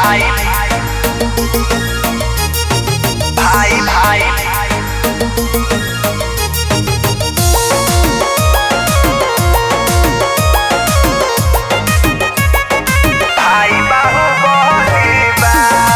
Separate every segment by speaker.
Speaker 1: भाई भाई भाई भाई बाहुबली बा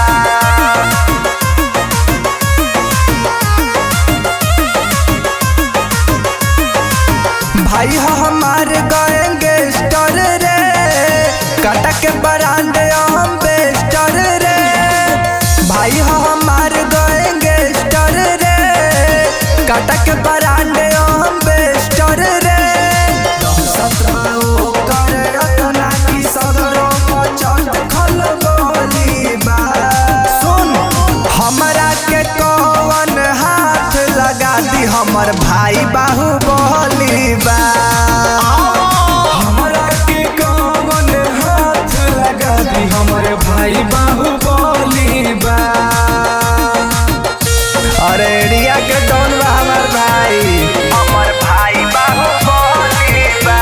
Speaker 2: भाई हो हमार गएंगे स्टर रे काटा के ब्रांड हम बेस्टर रे भाई हो हमार गएंगे स्टर रे काटा के ब्रांड हम बेस्टर रे सत्रहो करे अतना की सदरो पचट खल गोली बा सुन हमरा के कौन हाथ लगा दी हमर भाई बाहुबली बा हमरा के कौन हाथ लगा दी हमर भाई बाहुबली बा अरे एरिया के डॉन बा हमर भाई
Speaker 1: हमर भाई बाहुबली बा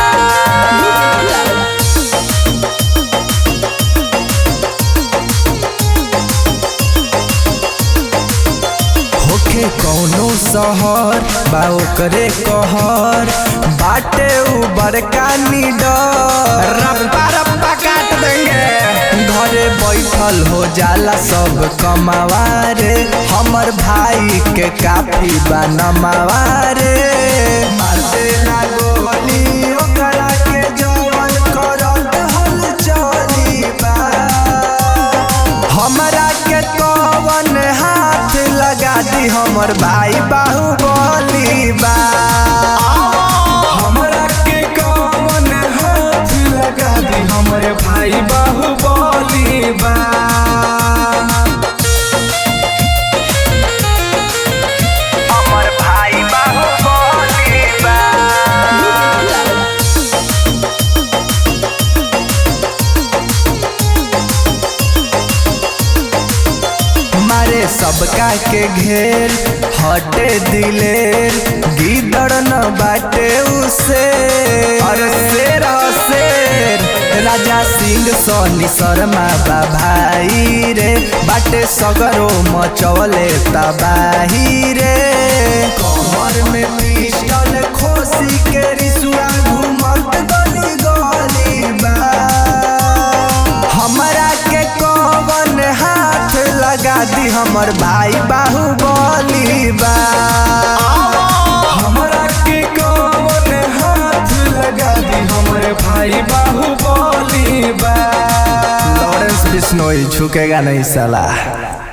Speaker 2: होखे कौनो शहर बा ओकरे कहर बाटे उ बड़का निडर रप्पा रप्पा काट देंगे घरे बैठल हो जाला सब कमावारे हमर भाई के काफी बा नमावारे मारते ना गोली ओकरा के जवन करत हल चली बा हमरा के कवन हाथ लगा दी हमर भाई बाहुबली बा हमरा के कवन हाथ लगा दी हमर भाई बाहुबली बा
Speaker 1: हमर भाई बाहुबली बा
Speaker 2: मारे सबका के घेर हटे दिलेर गिदड़ न बाटे उसे अरे शेर ह शेर राजा सिंह सोनी शर्मा बा भाई रे बाटे सगरो मचवले तबाही रे कमर में पिस्टल खोसी के रिसुआ घूमत गली गली बा हमरा के कवन हाथ लगा दी हमर भाई बाहुबली बा हमरा के कवन हाथ लगा दी हमर भाई बाहुबली बा लॉरेंस बिश्नोई झुकेगा नहीं साला